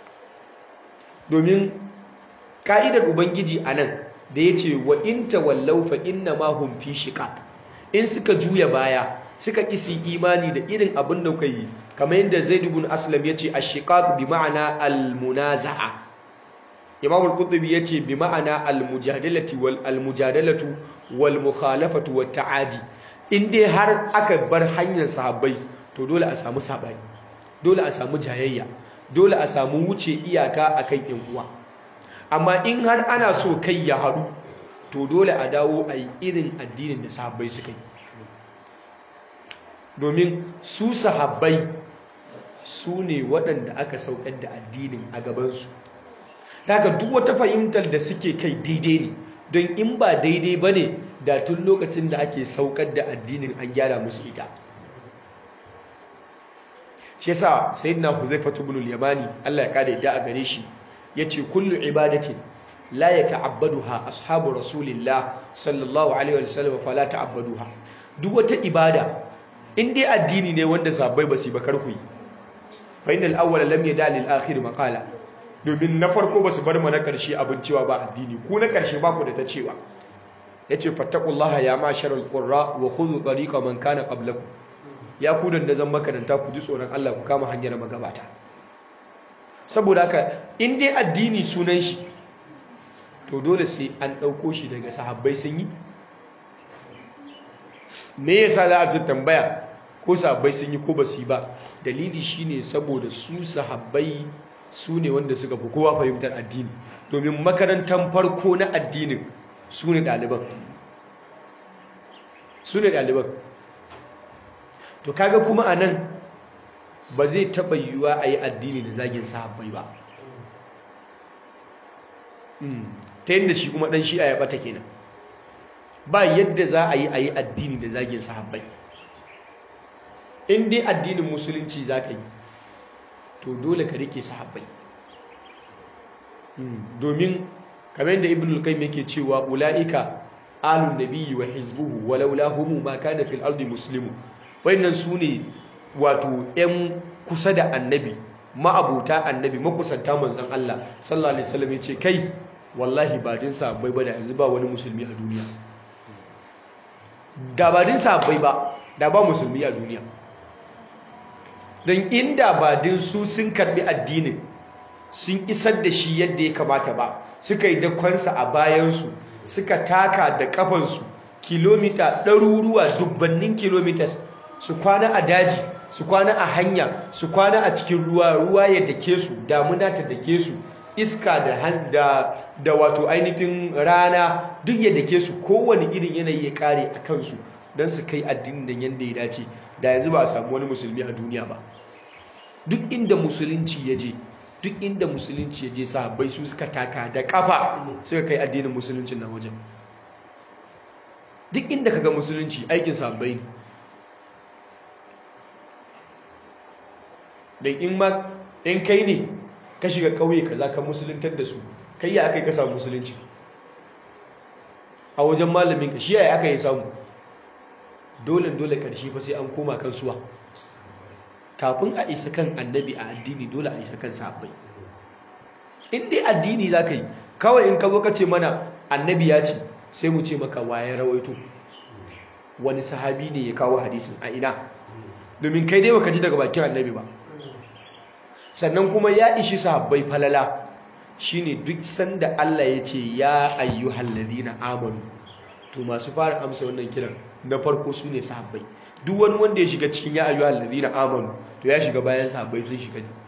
domin ka'idar ubangiji a nan da ya ce wa in tawallau fa inna ma hum fi shiqaq in suka juya baya suka kisi imani da irin abin da kuka yi kamar yadda Zaid ibn Aslam yace ash-shiqaq bi ma'ana al-munaza'a Imam al-Qurtubi yace bi ma'ana al-mujadalati wal al-mujadalatu wal mukhalafatu wat ta'adi in dai har aka bar hanyar sahabbai to dole a samu sabani dole a samu jayayya dole a samu wuce iyaka akan yan uwa amma in har ana so kai ya haɗu to dole a dawo a yi irin addinin da sahabbai suka yi domin su sahabbai su ne waɗanda aka saukar da addinin a gabansu daga duk wata fahimtar da suke kai daidai ne don in ba daidai ba ne da tun lokacin da ake saukar da addinin an gyara musu ita shi yasa sayyidina huzaifatu ibn al-yamani Allah ya kada yadda a gare shi yace kullu ibadatin la yata'abbaduha ashabu rasulillah sallallahu alaihi wasallam fala ta'abbaduha duk wata ibada in dai addini ne wanda sahabbai ba su ba karku yi fa innal awwala lam yada lil akhir maqala domin na farko ba su bar mana karshe abin cewa ba addini ku na karshe ba ku da ta cewa yace fattaqullaha ya masharal qurra wa khudhu tariqa man kana qablakum ya ku da zan makaranta ku ji tsoron Allah ku kama hanyar magabata saboda haka in dai addini sunan shi to dole sai an ɗauko shi daga sahabbai sun yi me yasa za a ci tambaya ko sahabbai sun yi ko ba su yi ba dalili shine saboda su sahabbai su ne wanda suka fi kowa fahimtar addini domin makarantar farko na addinin su ne ɗaliban su ne ɗaliban to kaga kuma a nan ba zai taɓa yiwuwa a yi addini da zagin sahabbai ba ta yadda shi kuma ɗan shi'a ya ɓata kenan ba yadda za a yi a yi addini da zagin sahabbai in dai addinin musulunci za ka yi to dole ka rike sahabbai domin kamar yadda ibn al-qayyim yake cewa ula'ika alun nabiyyi wa hizbuhu walaula humu ma kana fil ardi muslimu wayannan su ne wato 'yan kusa da annabi ma'abuta annabi makusanta manzon Allah sallallahu alaihi wasallam yace kai wallahi ba din sahabbai ba da yanzu ba wani musulmi a duniya da ba din sahabbai ba da ba musulmi a duniya don inda ba din su sun karbi addinin sun isar da shi yadda ya kamata ba suka yi dakonsa a bayansu suka taka da kafansu kilomita ɗaruruwa dubbannin kilomitas su kwana a daji su kwana a hanya su kwana a cikin ruwa ruwa ya dake su damuna ta dake su iska da da da wato ainihin rana duk ya dake su kowane irin yanayi ya kare a kansu don su kai addinin da yanda ya dace da yanzu ba a samu wani musulmi a duniya ba duk inda musulunci ya je duk inda musulunci ya je sahabbai su suka taka da kafa suka kai addinin musuluncin na wajen duk inda kaga musulunci aikin sahabbai ne da in ma in kai ne ka shiga kauye kaza ka musuluntar da su kai ya aka yi ka samu musulunci a wajen malamin ka shi ya aka yi samu dole dole karshe fa sai an koma kan suwa kafin a isa kan annabi a addini dole a isa kan sahabbai in dai addini za ka yi kawai in ka zo ka ce mana annabi ya ce sai mu ce maka waye rawaito wani sahabi ne ya kawo hadisin a ina domin kai dai baka ji daga bakin annabi ba sannan kuma ya ishi sahabbai falala shine duk sanda Allah ya ce ya ayyuhal ladina amanu to masu fara amsa wannan kiran na farko su ne sahabbai duk wani wanda ya shiga cikin ya ayyuhal ladina amanu to ya shiga bayan sahabbai sun shiga ne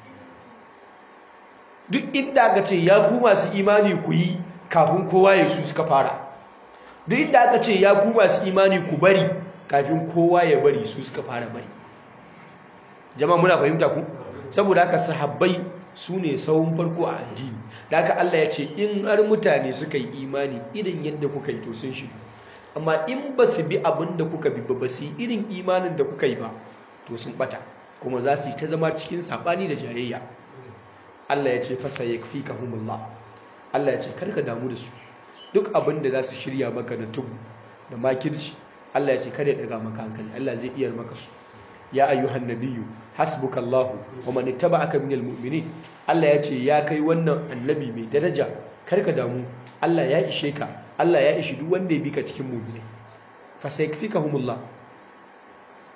duk inda aka ce ya ku masu imani ku yi kafin kowa ya su suka fara duk inda aka ce ya ku masu imani ku bari kafin kowa ya bari su suka fara bari jama'a muna fahimta ku saboda haka sahabbai su ne sahun farko a addini da haka Allah ya ce in har mutane suka yi imani irin yadda kuka yi to sun shiga amma in ba su bi abin da kuka bi ba su yi irin imanin da kuka yi ba to sun bata kuma za su yi ta zama cikin saɓani da jayayya Allah ya ce fasa ya fi kahumullah Allah ya ce karka damu da su duk abin da za su shirya maka da tubu da makirci Allah ya ce kada ya daga maka hankali Allah zai iya maka su ya ayyuhan nabiyyu hasbukallahu wa man ittaba'aka minal mu'minin Allah ya ce ya kai wannan annabi mai daraja karka damu Allah ya ishe ka Allah ya ishi duk wanda ya bi ka cikin mu'mini fa sayakfikahumullah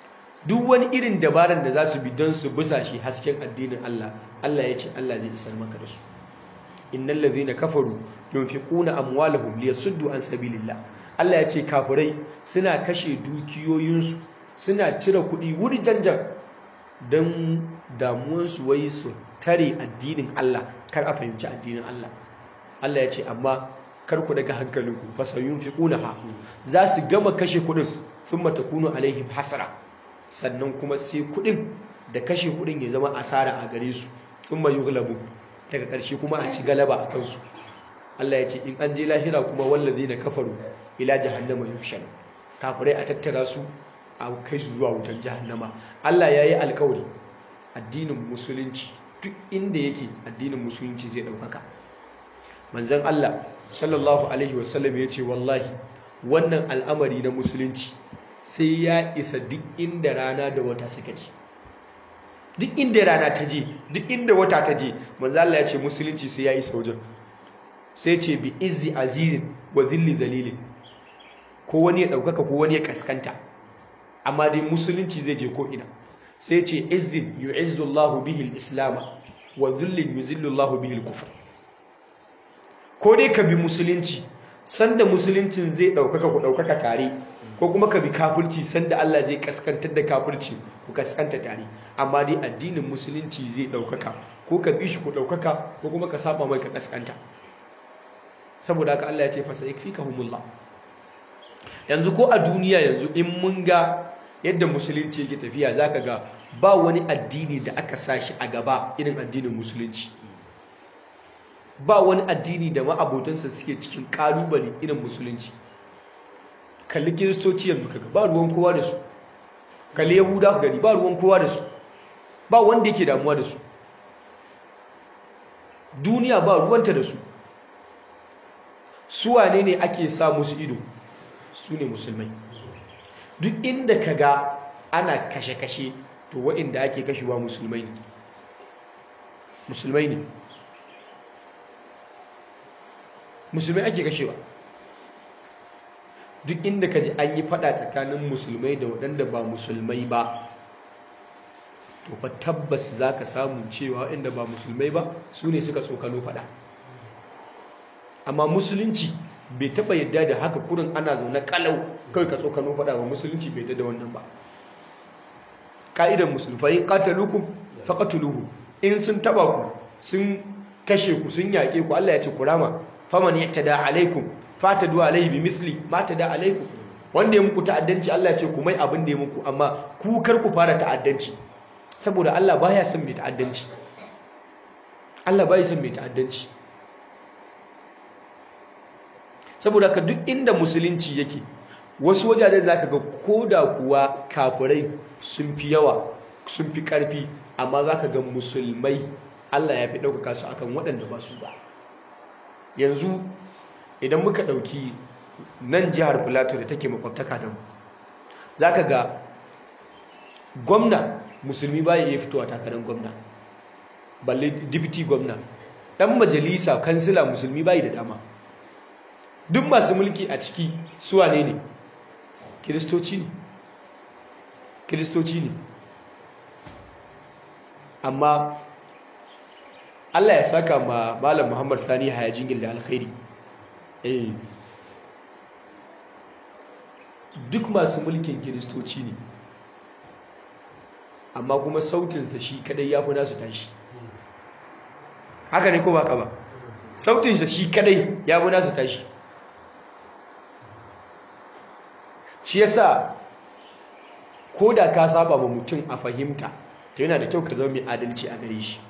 duk wani irin dabaran da za su bi don su busa shi hasken addinin Allah Allah ya ce Allah zai isar maka da su innal ladhina kafaru yunfiquna amwalahum liyasuddu an sabilillah Allah ya ce kafirai suna kashe dukiyoyinsu suna cire kuɗi wuri janjan don damuwansu wai su tare addinin Allah kar a fahimci addinin Allah Allah ya ce amma kar ku daga hankalinku fasayun fi ha za su gama kashe kuɗin sun matakunu alaihim hasara sannan kuma sai kuɗin da kashe kuɗin ya zama asara a gare su sun mayu gulabu daga ƙarshe kuma a ci galaba a kansu Allah ya ce in an je lahira kuma wallazi na kafaru ila jahannama yushal kafirai a tattara su a kai su zuwa wutar jahannama Allah ya yi alkawari addinin musulunci duk inda yake addinin musulunci zai ɗaukaka manzan Allah sallallahu alaihi wasallam ya ce wallahi wannan al'amari na musulunci sai ya isa duk inda rana da wata suka je duk inda rana ta je duk inda wata ta je manzan Allah ya ce musulunci sai ya isa wajen sai ce bi izzi azizin wa zilli dalilin ko wani ya ɗaukaka ko wani ya kaskanta amma dai musulunci zai je ko'ina sai ce izzin yu'izzullahu bihi al-islam wa dhullin yuzillullahu bihi al-kufr ko dai ka bi musulunci sanda musuluncin zai daukaka ku daukaka tare ko kuma ka bi kafirci sanda Allah zai kaskantar da kafirci ku kaskanta tare amma dai addinin musulunci zai daukaka ko ka bi shi ku daukaka ko kuma ka saba mai ka kaskanta saboda haka Allah ya ce fa sayakfikahumullah yanzu ko a duniya yanzu in mun ga yadda musulunci yake tafiya zaka ga ba wani addini da aka sashi a gaba irin addinin musulunci ba wani addini da ma'abotansa suke cikin kalubale irin musulunci kalli kiristoci yanzu kaga ba ruwan kowa da su kalli yahuda gani ba ruwan kowa da su ba wanda yake damuwa da su duniya ba ruwanta da su su wane ne ake sa musu ido su ne musulmai duk inda ka ga ana kashe-kashe to waɗanda ake kashewa musulmai ne musulmai ne musulmai ake kashewa duk inda ka ji an yi fada tsakanin musulmai da waɗanda ba musulmai ba to fa tabbas za ka samu cewa waɗanda ba musulmai ba su ne suka tsokano fada amma musulunci bai taba yadda da haka kurin ana zaune kalau kawai ka tsokano fada ba musulunci bai yadda da wannan ba ka'idar musulmai qatalukum faqatuluhu in sun taba ku sun kashe ku sun yaƙe ku Allah ya ce kurama faman ya'tada alaikum fatadu alaihi bimisli ma tada alaikum wanda ya muku ta'addanci Allah ya ce ku mai abin da ya muku amma ku kar ku fara ta'addanci saboda Allah baya son mai ta'addanci Allah baya son mai ta'addanci saboda ka duk inda musulunci yake wasu wajajen za ka ga koda kuwa kafirai sun fi yawa sun fi ƙarfi amma za ka ga musulmai Allah ya fi ɗaukaka su akan waɗanda ba su ba yanzu idan muka ɗauki nan jihar Filato da take makwabtaka da mu za ka ga gwamna musulmi ba ya iya fitowa takarar gwamna balle dipiti gwamna ɗan majalisa kansila musulmi ba da dama duk masu mulki a ciki suwa ne ne kiristoci ne kiristoci ne amma Allah ya saka ma malam Muhammad Sani Hayajingil da alkhairi eh duk masu mulkin kiristoci ne amma kuma sautinsa shi kadai ya fi nasu tashi haka ne ko ba ka ba sautinsa shi kadai ya fi nasu tashi shi yasa ko da ka saba ma mutum a fahimta to yana da kyau ka zama mai adalci a gare shi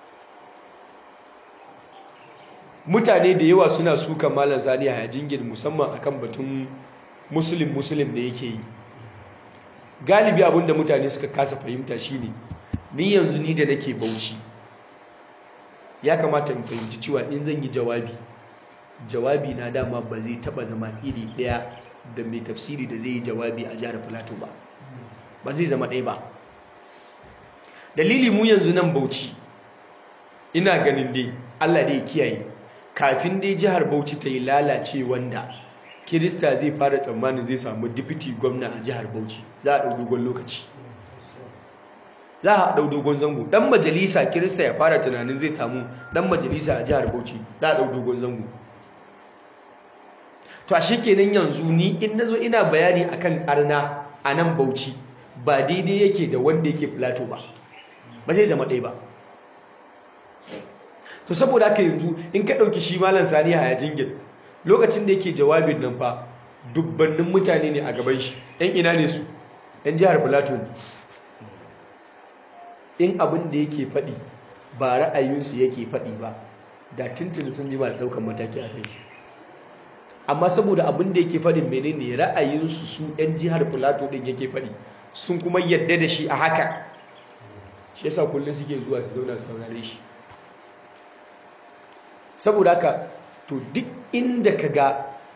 mutane da yawa suna sukan malam sani a jingin musamman akan batun musulun musulun da yake yi galibi abinda mutane suka kasa fahimta shine ni yanzu ni da nake bauchi ya kamata in fahimci cewa in zan yi jawabi jawabi na dama ba zai taba zama iri daya da mai tafsiri da zai yi jawabi a jihar Filato ba ba zai zama ɗaya ba dalili mu yanzu nan bauchi ina ganin dai Allah dai kiyaye kafin dai jihar bauchi ta yi lalace wanda kirista zai fara tsammanin zai samu dipiti gwamna a jihar bauchi za a ɗau dogon lokaci za a ɗau dogon zango ɗan majalisa kirista ya fara tunanin zai samu ɗan majalisa a jihar bauchi za a ɗau dogon zango to a shi kenan yanzu ni in na zo ina bayani akan arna a nan bauchi ba daidai yake da wanda yake plato ba ba zai zama ɗaya ba to saboda haka yanzu in ka ɗauki shi malam sani a jingin lokacin da yake jawabin nan fa dubbannin mutane ne a gaban shi ɗan ina ne su ɗan jihar plato ne in abin da yake faɗi ba ra'ayinsu yake faɗi ba da tuntuni sun jima da ɗaukar mataki a kan shi amma saboda abin da yake faɗin menene ra'ayinsu su 'yan jihar plateau ɗin yake faɗi sun kuma yadda da shi a haka shi yasa kullum suke zuwa su zauna saurare shi saboda haka to duk inda ka ga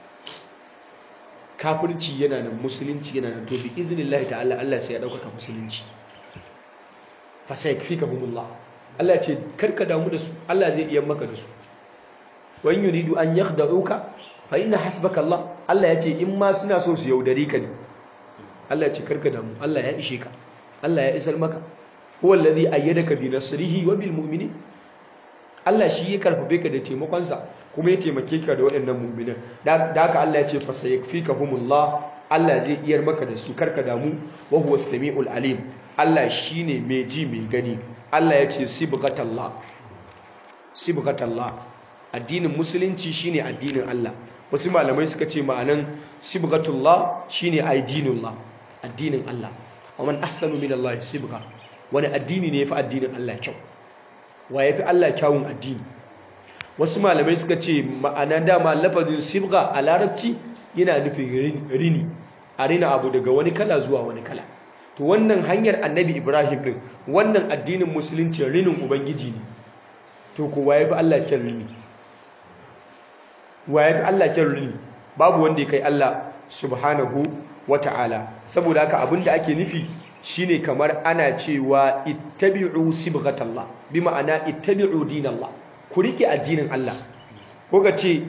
kafirci yana nan musulunci yana nan to bi iznillahi ta'ala Allah sai ya ɗaukaka musulunci fa sayakfikahumullah Allah ce karka damu da su Allah zai iya maka da su wa in yuridu an yakhda'uka fa inna hasbaka Allah Allah ya ce in ma suna so su yaudare ka ne Allah ya ce karka damu Allah ya ishe ka Allah ya isar maka huwa allazi ayyadaka bi nasrihi wa bil mu'minin Allah shi ya karfafe ka da taimakon sa kuma ya taimake ka da waɗannan mu'minan da haka Allah ya ce fa sayakfikahumullah Allah zai iyar maka da su karka damu wa huwa samiul alim Allah shine mai ji mai gani Allah ya ce sibghatallah sibghatallah addinin musulunci shine addinin Allah wasu malamai suka ce ma'anan sibghatullah shine aidinullah addinin Allah wa man ahsanu min Allah sibgha wani addini ne yafi addinin Allah kyau wa yafi Allah kyawun addini wasu malamai suka ce ma'ana dama lafazin sibgha a larabci yana nufin rini a rina abu daga wani kala zuwa wani kala to wannan hanyar annabi Ibrahim din wannan addinin musulunci rinin ubangiji ne to ko wa yafi Allah kyan rini wa yafi Allah kyan rini babu wanda ya kai Allah subhanahu wata'ala saboda haka abinda ake nufi shine kamar ana cewa ittabi'u sibghatallah bi ma'ana ittabi'u dinallah ku rike addinin Allah ko ka ce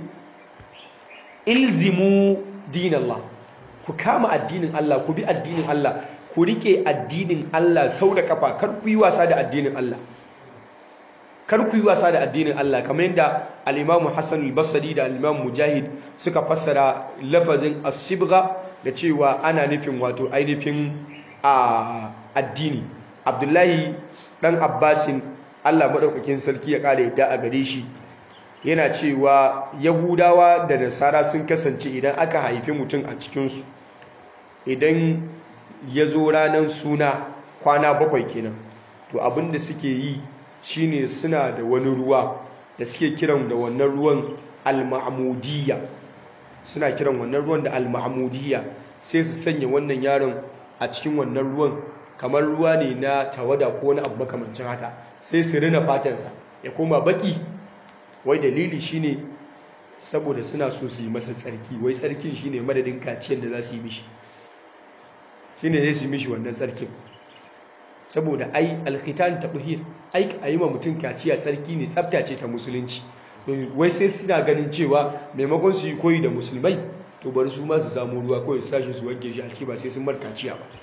ilzimu dinallah ku kama addinin Allah ku bi addinin Allah ku rike addinin Allah sau da kafa kar ku yi wasa da addinin Allah kar ku yi wasa da addinin Allah kamar yadda al-Imam Hassan al-Basri da al-Imam Mujahid suka fassara lafazin as-sibgha da cewa ana nufin wato ainihin a addini Abdullahi dan Abbasin Allah madaukakin sarki ya kare yadda a gare shi yana cewa Yahudawa da Nasara sun kasance idan aka haifi mutum a cikin su idan ya zo ranar suna kwana bakwai kenan to abinda suke yi shine suna da wani ruwa da suke kiran da wannan ruwan al-ma'mudiyya suna kiran wannan ruwan da al-ma'mudiyya sai su sanya wannan yaron a cikin wannan ruwan kamar ruwa ne na tawada ko wani abu makamancin haka sai su rina fatansa ya koma baki wai dalili shine saboda suna so su yi masa tsarki wai tsarkin shine madadin kaciyar da za su yi mishi shine zai su yi mishi wannan tsarkin saboda ai alkhitan tabhir ai a yi ma mutum kaciya tsarki ne tsafta ce ta musulunci wai sai suna ganin cewa maimakon su yi koyi da musulmai to bari su ma su samu ruwa kawai sashi su wanke shi a ciki ba sai sun bar kaciya ba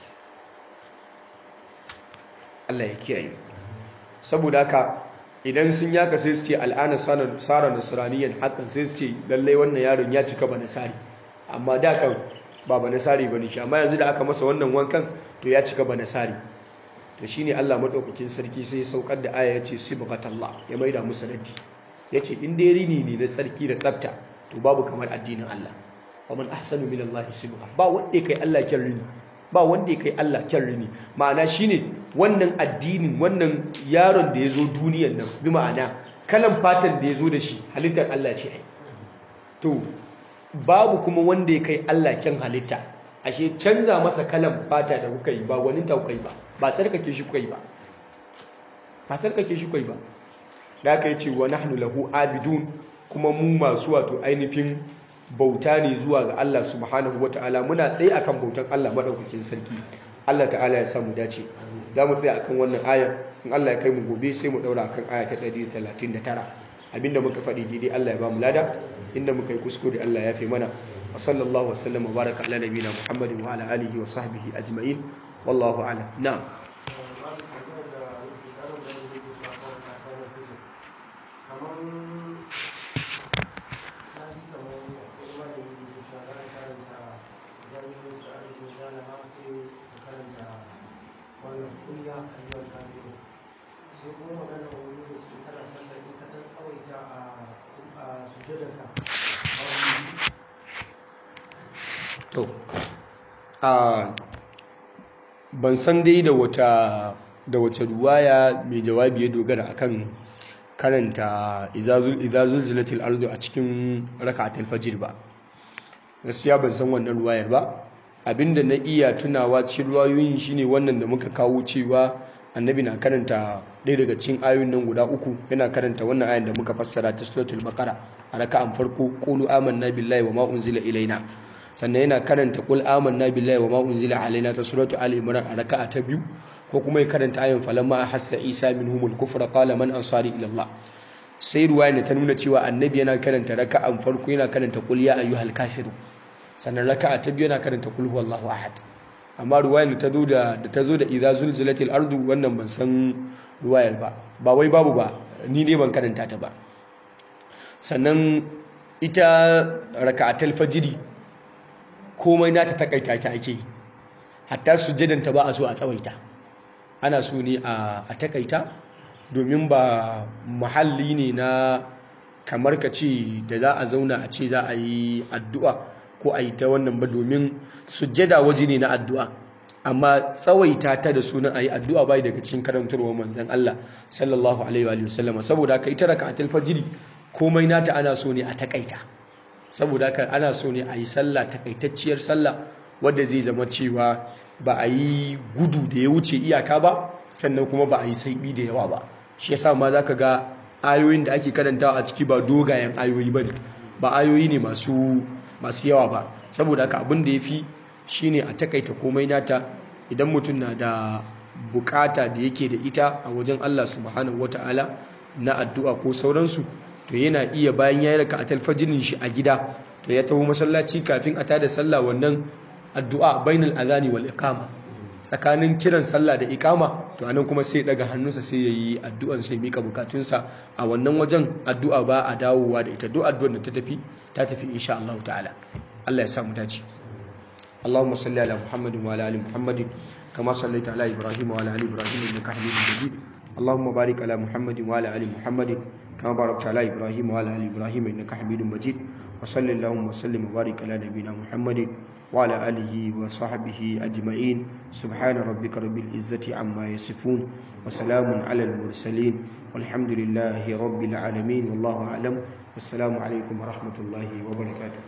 Allah ya kiyaye saboda haka idan sun yaka sai su ce al'ana sara nasraniyan hakan sai su ce lallai wannan yaron ya cika ba nasari amma da kan ba ba nasari bane shi amma yanzu da aka masa wannan wankan to ya cika ba nasari to shine Allah madaukakin sarki sai ya saukar da aya yace sibghatallah ya maida musu raddi yace in dai rini ne na tsarki da tsafta to babu kamar addinin Allah wa man ahsanu min Allah sibgha ba wanda kai Allah kyan rini ba wanda kai Allah kyan rini ma'ana shine wannan addinin wannan yaron da yazo duniyar nan bi ma'ana kalan fatan da yazo da shi halittar Allah ce ai to babu kuma wanda ya kai Allah kyan halitta ashe canza masa kalan fata da kuka yi ba wani ta kuka yi ba ba tsarkake shi kuka yi ba ba tsarkake shi kuka yi ba da aka yi ce wa nahnu lahu abidun kuma mu masu wato ainihin bauta ne zuwa ga Allah subhanahu wata'ala muna tsaye akan bautan Allah madaukakin sarki Allah ta'ala ya samu dace za mu tsaya akan wannan aya in Allah ya kai mu gobe sai mu daura akan aya ta 139 abinda muka faɗi daidai Allah ya ba mu lada inda muka yi kuskure Allah ya fi mana wa sallallahu wasallam wa baraka ala nabiyina Muhammadin wa ala alihi wa sahbihi ajma'in wallahu a'lam na'am to a ban san dai da wata da wata ruwaya mai jawabi ya dogara akan karanta izazul zilatil ardu a cikin raka'atul fajr ba gaskiya ban san wannan ruwayar ba abinda na iya tunawa cikin ruwayoyin shine wannan da muka kawo cewa annabi na karanta ɗaya daga cikin ayoyin nan guda uku yana karanta wannan ayan da muka fassara ta suratul baqara a raka'an farko qulu amanna billahi wa ma unzila ilaina sannan yana karanta qul amanna billahi wa ma unzila alaina ta suratul ali imran a raka'a ta biyu ko kuma ya karanta ayan falamma ahassa isa minhumul kufra qala man ansari ila allah sai ruwaya ne ta nuna cewa annabi yana karanta raka'an farko yana karanta qul ya ayyuhal kafirun sannan raka'a ta biyu yana karanta qul huwallahu ahad amma ruwayar da ta zo da da ta zo da idza zulzilatil ardu wannan ban san ruwayar ba ba wai babu ba ni ne ban karanta ta ba sannan ita raka'atul fajiri komai nata takaita ta ake yi hatta sujjadan ta ba a so a tsawaita ana so ne a takaita domin ba muhalli ne na kamar ka ce da za a zauna a ce za a yi addu'a ko a yi ta wannan ba domin sujjada waje ne na addu'a amma tsawaita ta da sunan a yi addu'a bai daga cikin karantarwar manzan Allah sallallahu alaihi wa sallama saboda haka ita raka atal fajiri komai nata ana so ne a takaita saboda haka ana so ne a yi sallah takaitacciyar sallah wadda zai zama cewa ba a yi gudu da ya wuce iyaka ba sannan kuma ba a yi saibi da yawa ba shi yasa ma zaka ga ayoyin da ake karantawa a ciki ba dogayen ayoyi bane ba ayoyi ne masu masu yawa ba saboda haka abin da yafi shine a takaita komai nata idan mutum na da bukata da yake da ita a wajen Allah subhanahu wataala na addu'a ko sauransu to yana iya bayan ya yi raka a talfajinin shi a gida to ya taho masallaci kafin a tada sallah wannan addu'a bainal azani wal iqama tsakanin kiran sallah da iqama to anan kuma sai daga hannunsa sai yayi addu'an sai mika bukatunsa a wannan wajen addu'a ba a dawowa da ita duk addu'ar da ta tafi ta tafi insha Allah ta'ala Allah ya sa mu dace اللهم صل على محمد وعلى ال محمد كما صليت على ابراهيم وعلى ال ابراهيم انك حميد مجيد اللهم بارك على محمد وعلى ال محمد كما باركت على ابراهيم وعلى ال ابراهيم انك حميد مجيد وصل اللهم وسلم وبارك على نبينا محمد وعلى اله وصحبه اجمعين سبحان ربك رب العزه عما يصفون وسلام على المرسلين والحمد لله رب العالمين والله اعلم السلام عليكم ورحمه الله وبركاته